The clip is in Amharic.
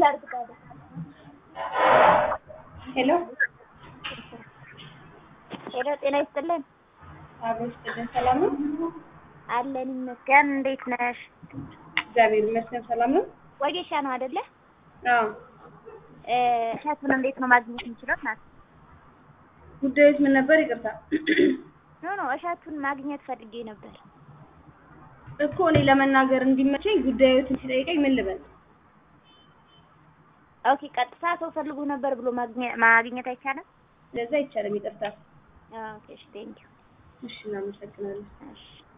ላድርግ ታዲያ? ሄሎ ሄሎ ጤና ይስጥልን። አብሮ ይስጥልን። ሰላም ነው? አለን ይመስገን። እንዴት ነሽ? እግዚአብሔር ይመስገን ሰላም ነው። ወጌሻ ነው አይደለ? አዎ። እ እሸቱን እንዴት ነው ማግኘት የምንችለው? ናት ጉዳዮች ምን ነበር? ይቅርታ ኖ ኖ እሸቱን ማግኘት ፈልጌ ነበር። እኮ እኔ ለመናገር እንዲመቸኝ ጉዳዮትን ሲጠይቀኝ ምን ልበል? ኦኬ ቀጥታ ሰው ፈልጎ ነበር ብሎ ማግኘት ማግኘት አይቻልም? ለዛ አይቻልም። ይቅርታ። ኦኬ እሺ ቴንኪው። እሺ፣ እናመሰግናለን። እሺ